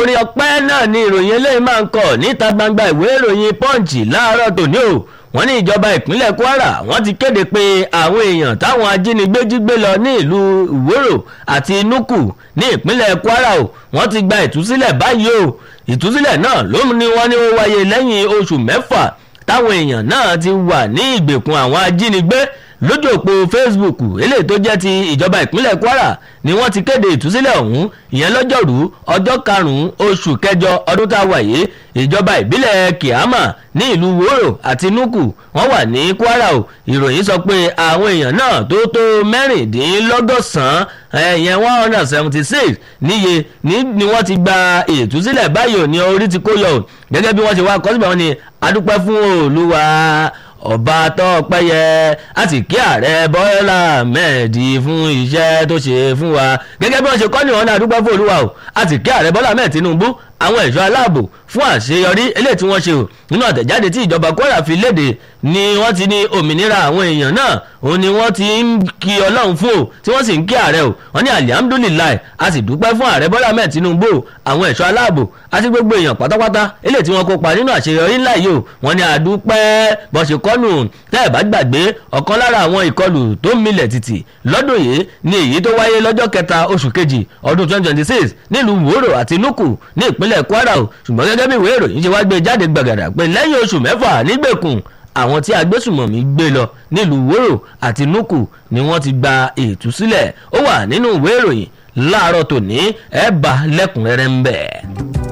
orin ọpẹ́ náà ni ìròyìn eléyìí máa ń kọ níta gbangba ìwé ìròyìn punch láàárọ̀ tòní o wọ́n ní ìjọba ìpínlẹ̀ kwara wọ́n ti kéde pé àwọn èèyàn táwọn ajínigbé jí gbé lọ ní ìlú ìwòrò àti nuku ní ìpínlẹ̀ kwara o wọ́n ti gba ìtúsílẹ̀ báyìí o ìtúsílẹ̀ náà ló ní wọ́n ní ó wáyé lẹ́yìn oṣù mẹ́fà táwọn èèyàn náà ti wà ní ìgbèkùn àwọn ajínigbé lójú òpó facebook eléyìí tó jẹ́ ti ìjọba ìpínlẹ̀ kwara ni wọ́n ti kéde ìtúsílẹ̀ ọ̀hún ìyẹn lọ́jọ́rú ọjọ́ karùn-ún oṣù kẹjọ ọdún tá a wà yìí ìjọba ìbílẹ̀ kiama ní ìlú woro àti nuku wọ́n wà ní kwara o ìròyìn sọ pé àwọn èèyàn náà tó tó mẹ́rìndínlọ́gọ́sàn-án ìyẹn one hundred and seventy six níye ni wọ́n ti gba ìtúsílẹ̀ báyìí ò ní orí ti kó yọ o gẹ́gẹ́ bí wọ́n ṣe wá kọ́ síbẹ̀ wọ́n ni adúpẹ́ fún olúwa ọba tọpẹyẹ àti kí ààrẹ bọ́lá mẹ́ẹ̀dì fún iṣẹ́ tó ṣe fún wa gẹ́gẹ́ bí wọ́n ṣe kọ́ ní ọ̀nà àdúgbò fún olúwa o àti kí ààrẹ bọ́lá mẹ́ẹ̀ tinubu àwọn ẹ̀ṣọ́ aláàbò fún àṣeyọrí eléyìí tí wọ́n ṣe o nínú àtẹ̀jáde tí ìjọba kwara fi léde ni wọ́n ti ní òmìnira àwọn èèyàn náà òun ni wọ́n ti ń kí ọlọ́run fún o tí wọ́n sì ń kí ààrẹ o wọ́n ní alihamudulilayi a sì dúpẹ́ fún ààrẹ bọ́lá mẹ́ẹ̀ tinubu àwọn ẹ̀ṣọ́ aláàbò àti gbogbo èèyàn pátápátá eléyìí tí wọ́n kópa nínú àṣeyọrí ńlá yìí o wọ́n ní àdúpẹ́ bọ́ ṣe kọ́nù tẹ́ ẹ̀ bá gbàgbé ọ̀kan lára àwọn ìkọlù tó milẹ̀ tìtì lọ́dún yìí ni èyí tó wáyé lọ́jọ́ kẹta oṣù kejì ọdún 2026 nílùú wòrò àti nuku ní ìpínlẹ̀ kwara o ṣùgbọ́n gẹ́gẹ́ bí ìwé ìròyìn ṣe wá gbé jáde gbàgàdà pé lẹ́yìn oṣù mẹ́fà nígbèkùn àwọn tí agbésùmọ̀mí gbé lọ nílùú wòrò àti nuku ni wọ́n ti gba ìtúsílẹ̀ ó wà nínú ìwé ìròyìn láàárọ̀ tòní ẹ̀ bá lẹ́kùnrẹ́rẹ́ ń bẹ̀.